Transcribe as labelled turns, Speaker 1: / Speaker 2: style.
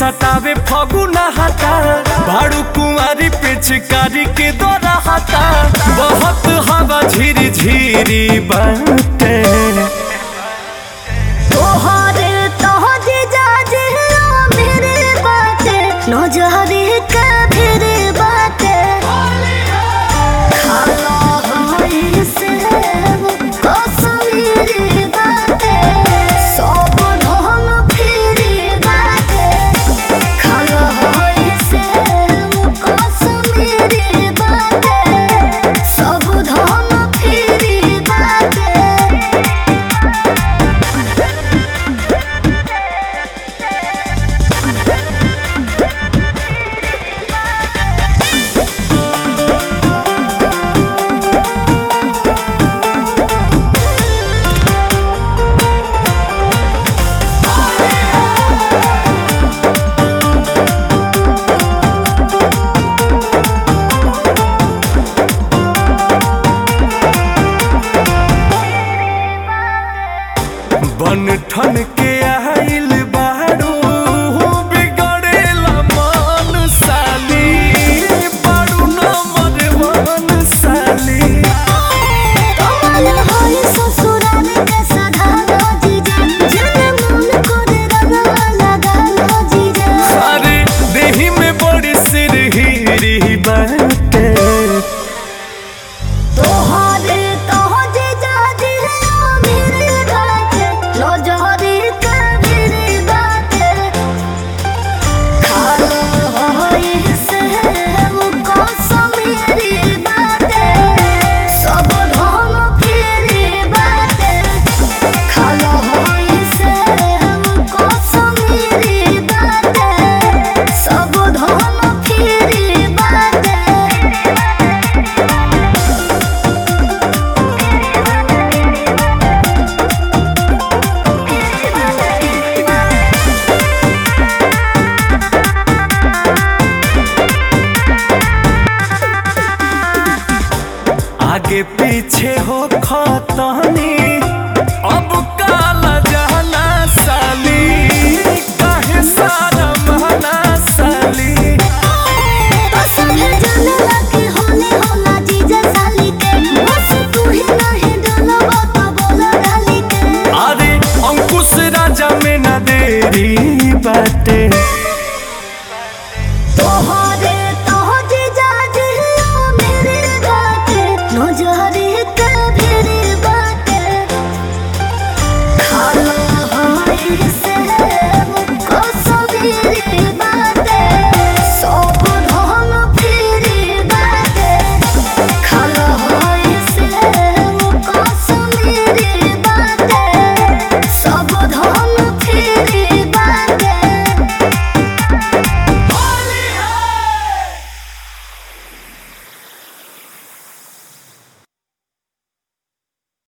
Speaker 1: सतावे फगुना हटा भाड़ू कुंवारी पिचकारी के दौरा हटा बहुत हवा झिरी झिरी बाटे
Speaker 2: तोहरे तोहरे जाजे मेरे बाटे नजरे का फिरे बाटे खाला होई से कश्मीरी बाटे सब ढोल फिरी बाटे खाला होई से कश्मीरी बाटे सब ढोल फिरी बाटे
Speaker 1: बन ठन के आइल बाड़ू बिगड़ेला मन साली बाड़ू नंबर वन साली
Speaker 2: कमल होई ससुराल के सधारो जीजा जन मन करे रंगवा लगालो जीजा
Speaker 1: अरे देही में बड़ी सिरहिरी बाटे
Speaker 2: तोहरे तोह जीजा दिलो मेरे बाटे लो जोहरी का मेरे बाटे खालो होई से वो कश्मीरी बाटे सब ढोल फिरी बाटे खालो होई से वो कश्मीरी बाटे सब ढोल फिरी बाटे
Speaker 1: आगे पीछे हो खतनी अब काला जाना साली काहे सारा महना साली
Speaker 2: पसंद जाने लगे होने होला जीजा साली के बस तू ही नहीं डलवा तो बोला डाली के
Speaker 1: अरे अंकुश राजा में न देरी बाटे
Speaker 2: तोहरे तोह जीजा जियो मेरे बाटे नजरे का फिरे बाटे खाला होई से वो कश्मीरी